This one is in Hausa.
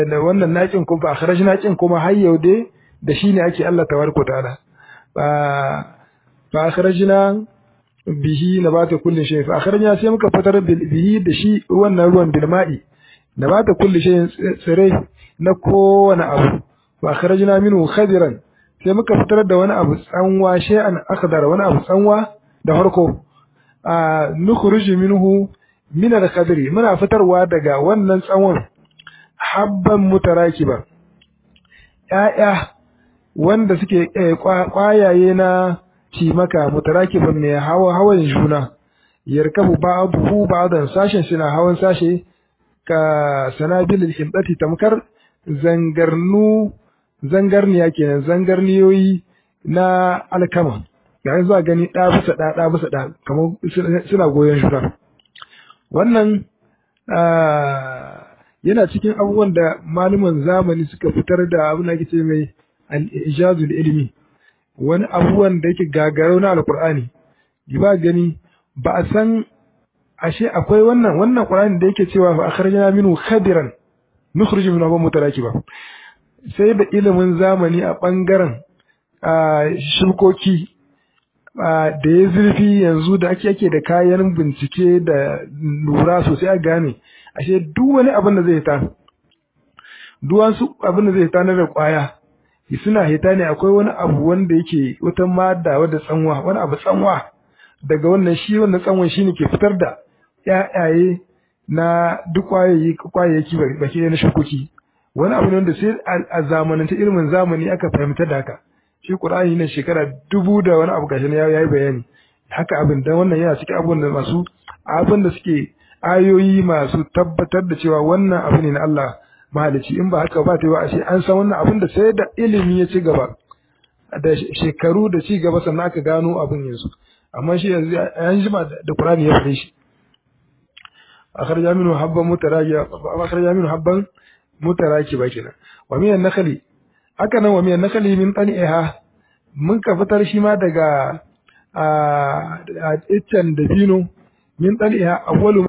da wannan naƙin kuma fa akhrajna kin kuma har yau dai da shi ne ake Allah tabaraka ta'ala fa fa akhrajna bihi nabata kulli shay fa akhrajna sai muka fitar bihi da shi wannan ruwan bil ma'i nabata kulli shay tsire na kowane abu fa akhrajna minhu khadiran sai muka fitar da wani abu tsanwa shay'an akhdar wani abu tsanwa da farko a nukhruju minhu min al-khadri muna fitarwa daga wannan tsawon habban mutarakiba ƴaƴa wanda suke kwayaye na cimaka mutarakiban mai hawa hawan juna yarkabu ba'dahu ba'dan sashen suna hawan sashe ka sanabil himdati tamkar zangarnu zangarniya kenan zangarniyoyi na alkama ga zuwa gani ɗa bisa ɗa ɗa bisa ɗa kamar suna goyon juna wannan yana cikin abubuwan da malaman zamani suka fitar da abin da ake ce mai al-ijazul ilmi wani abubuwan da yake gagarau na alqur'ani ba gani ba a san ashe akwai wannan wannan qur'ani da yake cewa fa akhrajna minhu khadiran nukhrij minhu abun mutarakiba sai da ilimin zamani a bangaren shukoki da ya zurfi yanzu da ake ake da kayan bincike da lura sosai a gane ashe duk wani abin da zai ta duwansu abin da zai ta na da kwaya suna hita ne akwai wani abu wanda yake wata mada wadda tsanwa wani abu tsanwa daga wannan shi wannan tsanwan shi ne ke fitar da ƴaƴaye na duk kwayayi kwayayyaki baki na shukoki wani abu ne wanda sai a zamananta ilimin zamani aka fahimta da haka shi Qur'ani ne shekara dubu da wani abu gashi ya yi bayani haka abin dan wannan yana cikin abubuwan da masu abin da suke ayoyi masu tabbatar da cewa wannan abu ne na Allah mahalici in ba haka ba ta yi ashe an san wannan abin da sai da ilimi ya ci gaba da shekaru da ci gaba sannan aka gano abin yanzu amma shi yanzu an jima da Qur'ani ya fare shi akhraj minhu habban mutaraki akhraj minhu habban mutaraki ba kenan wa min an-nakhli haka nan wa min an-nakhli min taniha mun ka fitar shi ma daga a iccen dabino min taniha awwalu